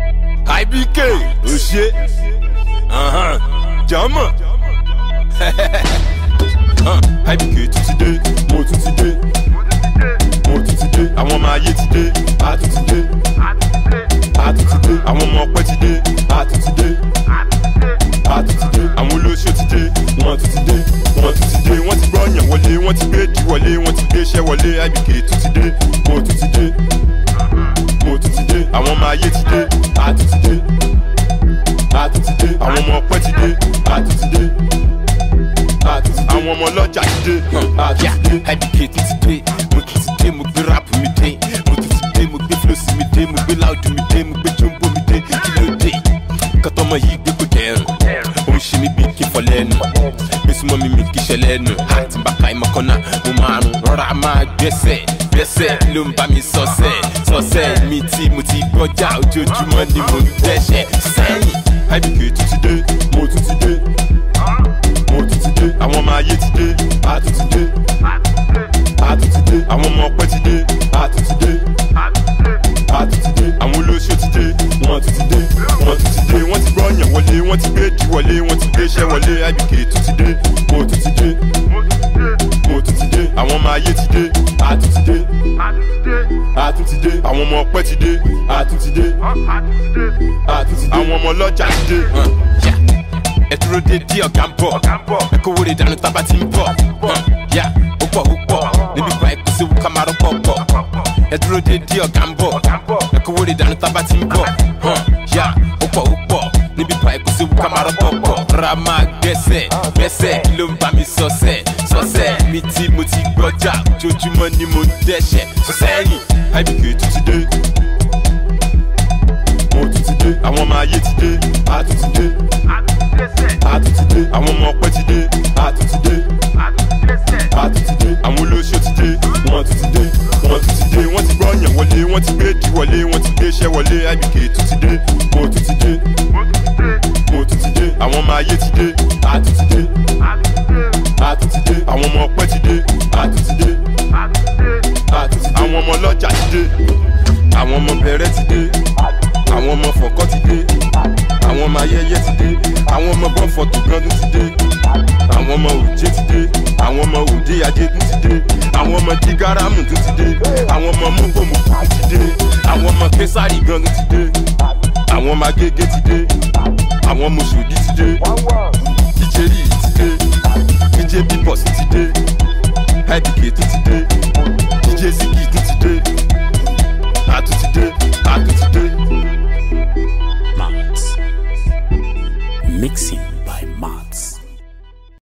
ibk ò ṣe jọmọ ibk tún ti dé mo tún ti dé mo tún ti dé àwọn ọmọ ayé ti dé a tún ti dé a tún ti dé àwọn ọmọ ọpẹ ti dé a tún ti dé a tún ti dé àwọn olóṣèlú ti dé wọ́n tún ti dé wọ́n tún ti dé wọ́n ti gbọ́yàn wọlé wọ́n ti gbé di wọlé wọ́n ti gbé iṣẹ́ wọlé ibk tún ti dé mo tún ti dé mo tún ti dé àwọn ọmọ ayé ti dé a tún ti dé a tún ti dé àwọn ọmọ ọpẹ ti dé a tún ti dé a tún ti dé àwọn ọmọ ọlọ́jà ti dé a tún ti dé. ibk tún ti dé mo tún ti dé mo gbé ráàpù mi dé mo tún ti dé mo gbé flósì mi dé mo gbé láòdù mi dé mo gbé jombo mi dé kí ló dé kọ́tọ́mọ yìí gbé kó dẹrùn ó ń ṣe mí bí kí n fọ lẹ́nu gbèsùmọ́ mi mi kí ṣe lẹ́nu àti bàkà ìmọ̀kànnà mo máa rùn rọra máa gbẹ́sẹ̀ gbẹ́sẹ̀ kí ló ń bá mi sọ́sẹ̀ sọ́sẹ̀ mi tí mo ti gbọ́jà ojoojúmọ́ ni mo ń dẹ́sẹ̀ sẹ́yìn. ibk tún ti dé mo tún ti dé mo tún ti dé àwọn ọmọ ayé ti dé a tún ti dé a tún ti dé àwọn ọmọ ọpẹ ti dé a tún ti dé a tún ti dé àwọn olóṣèlú ti dé wọ́n tún ti dé wọ́n tún ti dé wọ́n ti gbọ́yàn wọlé wọ́n ti gbé di wọlé wọ́n ti gbé iṣẹ́ wọlé ibk tún ti dé mo tún ti dé mo tún ti dé àwọn ọmọ ayé ti dé a tún ti dé a tún ti dé àwọn ọmọ ọpẹ ti dé a tún ti dé a tún ti dé àwọn ọmọ ọlọ́jà ti dé. yá ẹ dúró dédé ọ̀gá ń bọ̀ ẹ kówó lè dànù tábà tí ń bọ̀ yá ó pọ̀ ó pọ̀ níbi ìgbà ẹ̀kú sí wúkà máa rọ́pọ̀ pọ̀ ẹ dúró dédé ọ̀gá ń bọ̀ ẹ kówó lè dànù tábà tí ń bọ̀ yá ó pọ̀ ó pọ̀ níbi ìgbà ẹ̀kú sí wúkà máa rọ́pọ̀ pọ̀ ra máa gbẹ́sẹ̀ gbẹ́sẹ̀ kí ló ń bá mi sọ́sẹ̀ sọ́sẹ̀ mi tí mo ti gbọ́jà ojoojúmọ́ ni mo ń dẹ́sẹ̀ sọ́sẹ́yìn ibk tún ti dé mo tún ti dé àwọn ọmọ ayé ti dé a tún ti dé a tún ti dé àwọn ọmọ ọpẹ ti dé a tún ti dé a tún ti dé àwọn olóṣèlú ti dé wọ́n tún ti dé wọ́n tún ti dé wọ́n ti gbọ́yàn wọlé wọ́n ti gbé di wọlé wọ́n ti gbé iṣẹ́ wọlé ibk tún ti dé mo tún ti dé mo tún ti dé àwọn ọmọ ayé ti dé a tún ti dé a tún ti dé àwọn ọmọ ọpẹ ti dé a tún ti dé a tún ti dé àwọn ọmọ ọlọ́jà ti dé àwọn ọmọ bẹ̀rẹ̀ ti dé àwọn ọmọ fọ̀kọ́ ti dé àwọn ọmọ ayẹyẹ ti dé àwọn ọmọ bọ́ǹfọ̀tò gángan ti dé àwọn ọmọ òjé ti dé àwọn ọmọ òde adégún ti dé àwọn ọmọ dígárámù tún ti dé àwọn ọmọ mọ́gbọ̀mùkù ti dé àwọn ọmọ késàrì gángan ti dé àwọn ọmọ agége ti dé àwọn ọmọ òṣòdì ti dé ìjẹ́rì ti dé ìjẹ́ bíbọ̀sì ti dé ibk tún ti dé ìjẹ́ zigi tún ti dé a tún ti dé a tún ti dé. Max. Mixing by Max.